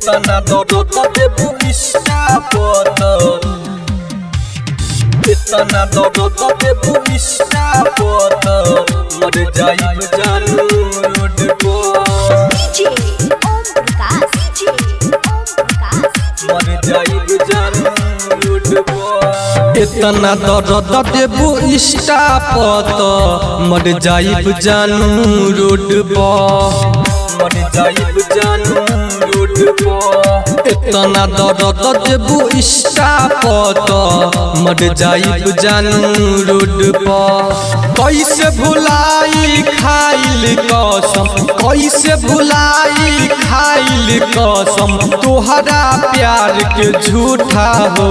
इतना दर्द देबू इष्टापत इतना दर्द देबू इष्टापत मर जाइब जानू रोड पर DJ Om Prakash DJ Om Prakash मर जाइब जानू रोड पर इतना दर्द देबू इष्टापत मर जाइब जानू रोड पर मर जाइब जानू रोड पर इतना दर्द देबू इष्टापत मर जाइब जानू रोड पर कैसे भुलाई खाइल कसम कैसे भुलाई खाइल कसम तोहरा प्यार के झूठा हो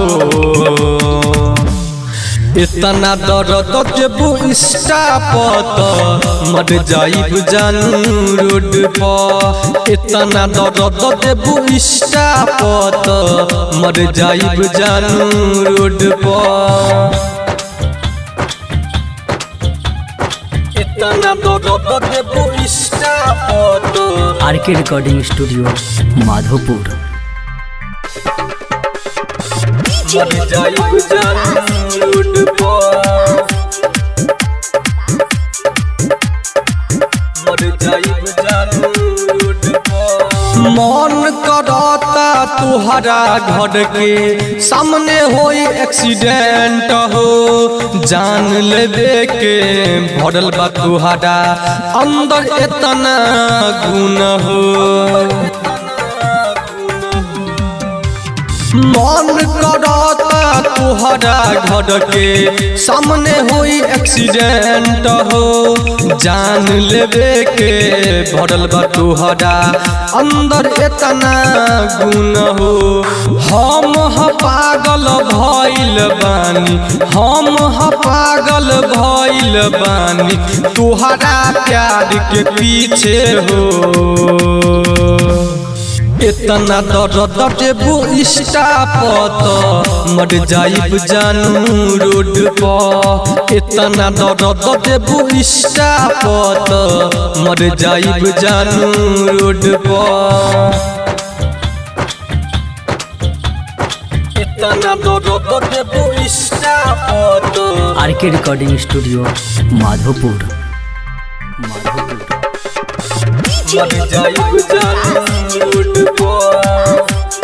इतना दर्द देबू इष्टापत मर जाइब जानू रोड पर इतना दर्द देबू इष्टापत मर जाइब जानू रोड पर इतना दर्द देबू इष्टापत R K recording studio Madhopur DJ मर जाइब जानू रोड पर मर जाइब जानू रोड पर मन करता तुहरा घर के सामने होई एक्सीडेंट हो जान लेबे के भरल बा तुहरा अंदर इतना गुण हो मन करता तुहरा घर के सामने होई एक्सीडेंट हो जान लेबे के भरल बा तुहरा अंदर इतना गुण हो हम ह पागल भइल बानी हम ह पागल भइल बानी तुहरा प्यार के पीछे हो इतना दर्द देबू इष्टापत मर जाइब जानू रोड पर इतना दर्द देबू इष्टापत मर जाइब जानू रोड पर इतना दर्द देबू इष्टापत R K recording studio Madhopur Madhopur DJ मर जाइब जानू रोड पर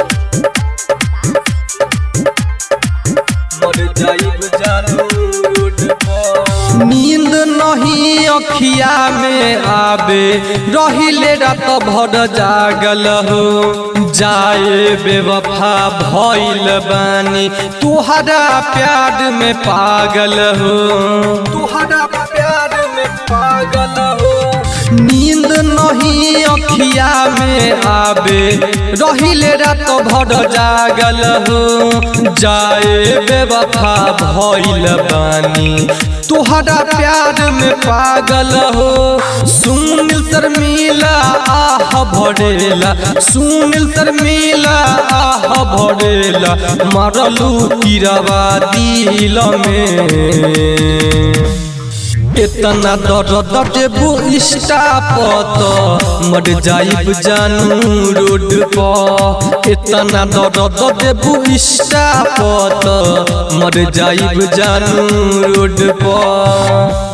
मर जाइब जानू रोड पर नींद नहीं अखिया में आवे रहिले रात भर जागल हो जाए बेवफा भइल बानी तुहरा प्यार में पागल हो तुहरा प्यार में पागल हो नींद नहीं अखिया में आवे रहिले रात भर जागल हो जाए बेवफा भइल बानी तुहरा प्यार में पागल हो सुनील शर्मिला आह भरेला सुनील शर्मिला आह भरेला मरलू तिरवा दिल में इतना दर्द देबू इष्टापत मर जाइब जानू रोड पर इतना दर्द देबू इष्टापत मर जाइब जानू रोड पर